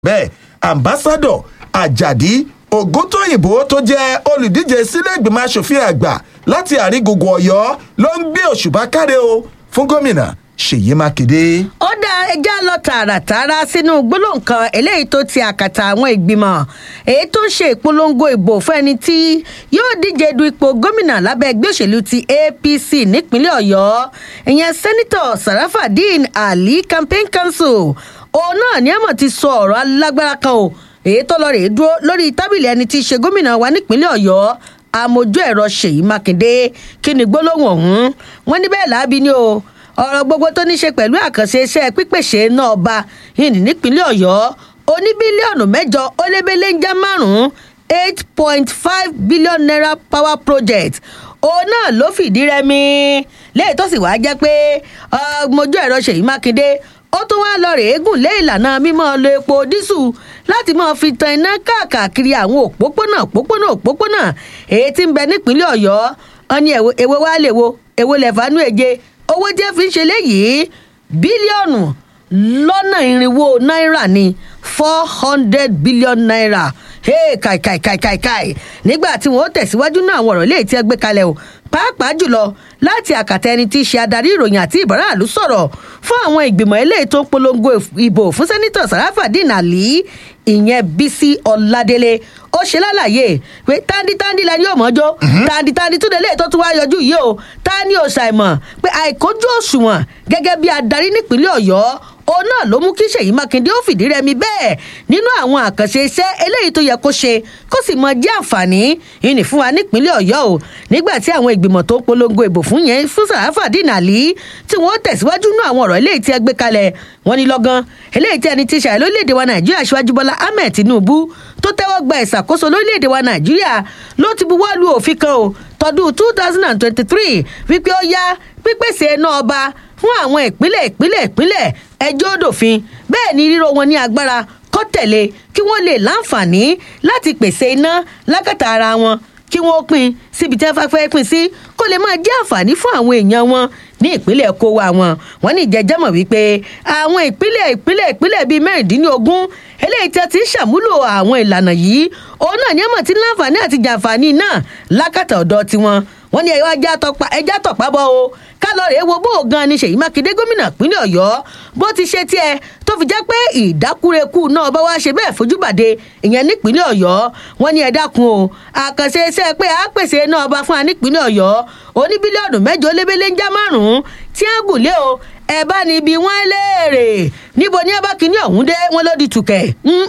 bẹ́ẹ̀ ambassadọ ajadi ògúntóyìnbó tó jẹ́ olùdíje sílé ìgbìmọ̀ asòfin àgbà láti àrígùngùn ọ̀yọ́ ló ń gbé òṣùbà káre o fún gómìnà ṣèyí mákindé. ó dá ẹja lọ tààràtààrà sínú gbólóhùn kan eléyìí tó ti àkàtà àwọn ìgbìmọ̀ èyí tó ń ṣe ìpolongo ìbò fún ẹni tí yóò díje du ipò gómìnà lábẹ́ ẹgbẹ́ òṣèlú ti apc nípínlẹ̀ ọ̀yọ́ ìyẹn sẹ́nitọ̀ sarafadeen ali campaign council òun náà ní àmọ̀ ti sọ ọ̀rọ̀ alágbára kan o èyí tó lọ rèé dúró lórí tábìlì ẹni tí í ṣe gómìnà wa nípínlẹ̀ ọ̀yọ́ amójú ẹ̀rọ ṣèyí mákindé kí ni gbólóhùn ọ̀hún wọn ní bẹ́ẹ̀ láabi ni o ọ̀rọ̀ gbogbo tó ní ṣe pẹ̀lú àkànṣe iṣẹ́ pípèsè náà ọba yìí nípínlẹ̀ ọ̀yọ́ oní bílíọ̀nù mẹ́jọ ó lébélé ń já márùn-ún eight point five billion naira power project òun náà ló fìdí rẹmi léyìí tó sì wáá jẹ́ pé ọmọjú ẹ̀rọ ṣèyí mákindé ó tún wáá lọ rèé gùn lé ìlànà mímọ́ lo epo dísù láti máa fi tan iná káàkiri àwọn òpópónà òpópónà òpópónà èyí tí ń bẹ nípínlẹ̀ ọ̀yọ́ wọn ní èwo wá lè wo èwo lẹ̀fánú èje owó tí ẹ fi ń ṣe léyìí bílíọ̀nù lọ́nà irinwó náírà ni four hundred billion naira hey kai kai kai kai kai nígbà tí wọn ó tẹ̀síwájú náà àwọn ọ̀rọ̀ léyìí tí ẹ gbé kalẹ̀ o pàápàá jùlọ láti àkàtà ẹni tí í ṣe adarí ìròyìn àti ìbáraàlú sọ̀rọ̀ fún àwọn ìgbìmọ̀ eléyìí tó ń polongo ìbò fún sẹ́nitọ̀ sàràfàdín àlì ìyẹn bísí ọ̀làdélé ó ṣe lálàyé pé tándítándí lẹni yóò mọ́jọ́ tándítándí tún lélẹ́yìí tó tún wá yọjú yìí o ta ni ò ṣàìmọ̀ pé àìkójú òṣùwọ̀n gẹ́gẹ́ bí adarí nípínlẹ̀ ọ̀yọ́ òun náà ló mú kí ṣèyí mákindé ó fìdí rẹmi bẹ́ẹ̀ nínú àwọn àkànṣe iṣẹ́ eléyìí tó yẹ kó ṣe kó sì mọ jẹ́ àǹfààní ìní fún wa nípínlẹ̀ ọ̀yọ́ o nígbà tí àwọn ìgbìmọ̀ tó ń polongo ìbò fún yẹn fún sàráfà dínàlí tí wọ́n tẹ̀síwájú nínú àwọn ọ̀rọ̀ eléyìí tí ẹ gbé kalẹ̀ wọ́n ní lọ́gán eléyìí tí ẹni tí ṣàyẹ̀ lórílẹ̀‐èdè wa nàìjíríà ṣíwájú bọ́lá ahmed tinubu tó tẹ́wọ́ gba ìṣàkóso lórílẹ̀‐èdè wa nàìjíríà ló ti buwọ́ lu òfin kan o tọdún two thousand and twenty-three wípé ó yá pípèsè iná ọba fún àwọn ìpínlẹ̀ ìpínlẹ̀ ìpínlẹ̀ ẹjọ́ òdòfin bẹ́ẹ̀ ni ríro wọn ní agbára kọ́ tẹ̀lé kí wọ́n lè láǹfààní láti pèsè iná lákàtà ara wọn kí wọ́n pín síbi tí wọ́n fẹ́ pín sí kó lè máa jẹ́ àǹfààní fún àwọn èèyàn wọn ní ìpínlẹ̀ kówó àwọn wọn ní ìjẹ́jẹ́mọ̀ wípé àwọn ìpínlẹ̀ ìpínlẹ̀ ìpínlẹ̀ bíi mẹ́rìndínlógún eléyìí tí a ti ń ṣàmúlò àwọn ìlànà yìí òun náà ní ẹ̀mọ̀ tí láǹfààní àti jàǹfààní náà lákàtà ọ̀dọ́ tiwọn wọn ní ẹja tọ̀pá bọ́ o kálọ̀rì wo bó o gan ni ṣèyí mákindé gómìnà ìpínlẹ̀ ọ̀yọ́ bó ti ṣe tiẹ̀ tó fi jẹ́ pé ìdákúrekú náà bá wá ṣe bẹ́ẹ̀ fojúbàdé ìyẹn nípínlẹ̀ ọ̀yọ́ wọn ní ẹ dákun o àkànṣe iṣẹ́ pé a pèsè náà bá fún wa nípínlẹ̀ ọ̀yọ́ oní bílíọ̀nù mẹ́jọ lébélé ń já márùn-ún tí wọ́n gùn lé o ẹ bá ní ibi wọn léèrè níbo ní abá kínní ọ̀hún dé wọn ló di tùkẹ̀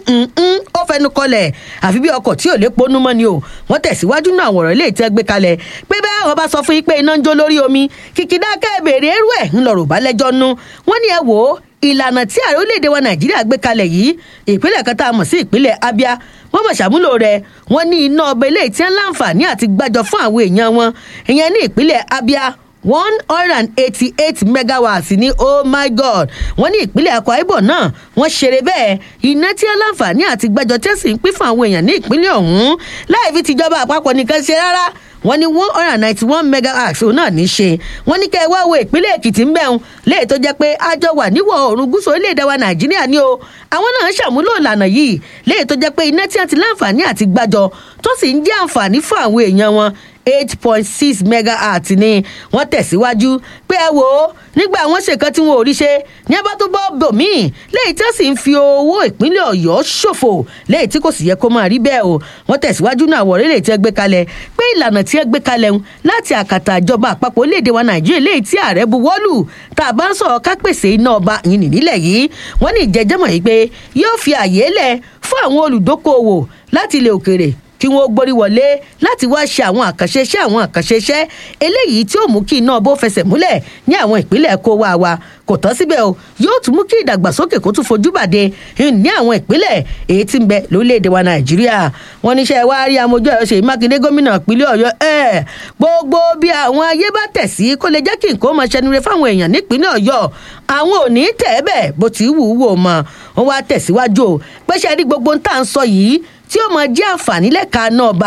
ó fẹnu kọlẹ̀ àfi bí ọkọ̀ tí ò lè ponú mọ́ ni o wọ́n tẹ̀síwájú náà àwọn ọ̀rọ̀ ilé ìtẹ́ gbé kalẹ̀ pé bẹ́ẹ̀ àwọn bá sọ fún yín pé iná ń jó lórí omi kìkìdá kẹ́ẹ̀bèrè ẹrú ẹ̀ ńlọrọ̀ bá lẹ́jọ́ nú wọ́n ní ẹ wò ó ìlànà tí ààrẹ orílẹ̀-èdè wa nàìjíríà gbé kalẹ̀ yìí ìpínlẹ̀ kan tá a mọ̀ sí ìpínlẹ̀ abia wọ́n mọ̀ ṣàmúlò rẹ̀ wọ́n ní iná ọbẹ̀ ilé tí wọ́n láǹfààní àti gbàjọ fún àwọn èèyàn wọn ìyẹn ní ìpínlẹ̀ abia one hundred and eighty-eight megawatts ní oh my god wọ́n ní ìpínlẹ̀ akwa ibom náà wọ́n ṣeré bẹ́ẹ̀ iná tí wọ́n láǹfààní àti gbàjọ tẹ́sí ń pín fún àwọn èèyàn ní ìpínlẹ̀ ọ̀hún láì fi tìjọba àpapọ̀ nìkan ṣe rárá wọ́n ní one hundred and ninety one megahertz òun náà ní í ṣe wọ́n ní kẹ́ ẹ wá wo ìpínlẹ̀ èkìtì ń bẹ̀rùn léè tó jẹ́ pé àjọ wà níwọ̀ oòrùn gúúsù orílẹ̀-èdè wa nàìjíríà ni o àwọn náà ń ṣàmúlò ìlànà yìí léè tó jẹ́ pé iná tí wọ́n ti láǹfààní àti gbàjọ tó sì ń jẹ́ àǹfààní fún àwọn èèyàn wọn eight point six megahertz ni wọ́n tẹ̀síwájú pé ẹ wò ó nígbà wọn ṣèkan tí wọn ò rí ṣe ní abá tó bọ́ bòmíì léyìí tí wọ́n sì ń fi owó ìpínlẹ̀ ọ̀yọ́ ṣòfò léyìí tí kò sì yẹ kó máa rí bẹ́ẹ̀ o wọ́n tẹ̀síwájú náà wọ̀ rẹ́lẹ̀ tí wọ́n gbé kalẹ̀ pé ìlànà tí wọ́n gbé kalẹ̀ ń láti àkàtà ìjọba àpapọ̀ orílẹ̀-èdè wa nàìjíríà léyìí tí ààrẹ buwọ́lù tá a bá ń sọ̀rọ̀ ká pèsè iná ọba yìí nílẹ̀ yìí wọ́n ní ìjẹ́jẹ́mọ̀ yìí pé yóò fi àyè lẹ̀ fún àwọn olùdókòwò láti ilẹ̀ òkèrè kí wọn ó gborí wọlé láti wá ṣe àwọn àkànṣe iṣẹ́ àwọn àkànṣe iṣẹ́ eléyìí tí ó mú kí iná bó fẹsẹ̀ múlẹ̀ ní àwọn ìpínlẹ̀ kó wá wa kò tán síbẹ̀ o yóò tún mú kí ìdàgbàsókè kó tún fojú bàdé ní àwọn ìpínlẹ̀ èyí tí ń bẹ lórílẹ̀‐èdè wa nàìjíríà wọn níṣẹ́ wá rí amójú ẹ̀rọ ṣèyí mákindé gómìnà ìpínlẹ̀ ọ̀yọ́ ẹ̀ gbogbo bí àwọn ayé bá tẹ̀ sí kó lè jẹ́ kí nǹkan máa ṣẹnure fáwọn èèyàn nípínlẹ̀ ọ̀yọ́ àwọn ò ní tẹ̀ ẹ́ bẹ̀ bó ti wù ú wò mọ́ wọn wá tẹ̀síwájú o pé ṣe rí gbogbo ń tà ń sọ yìí tí ó máa jẹ́ àǹfààní lẹ́ka náà ba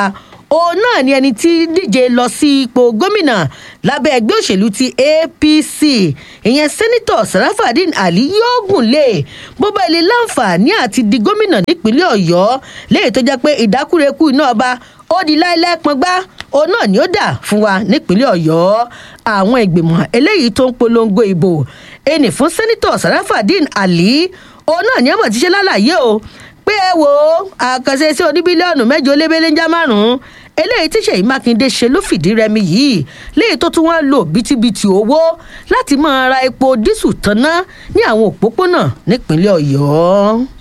òun náà ni ẹni tí díje lọ sí ipò gómìnà lábẹ́ ẹgbẹ́ òṣèlú ti apc ìyẹn sẹ́nitọ̀ sarafadin ali yóò gùn lé bó bá ilé láǹfààní àti di gómìnà nípínlẹ̀ ọ̀yọ́ léyìí tó jẹ́ pé ìdákúrekú iná ọba ó di láéláé pọngbá òun náà ni ó dà fún wa nípínlẹ̀ ọ̀yọ́ àwọn ìgbìmọ̀ eléyìí tó ń polongo ìbò ẹnì fún sẹ́nitọ̀ sarafadin ali òun náà ni ọmọ ti ṣe lálàyé o pé ẹ wo àkànṣe sí oníbílíọ̀nù mẹ́jọ lébéléńjá márùn-ún eléyìí tí ṣèyí mákindé ṣe ló fìdí rẹmi yìí léyìí tó tún wá lò bítíbitì owó láti máa ra epo dísù tanná ní àwọn òpópónà nípínlẹ̀ ọ̀yọ́.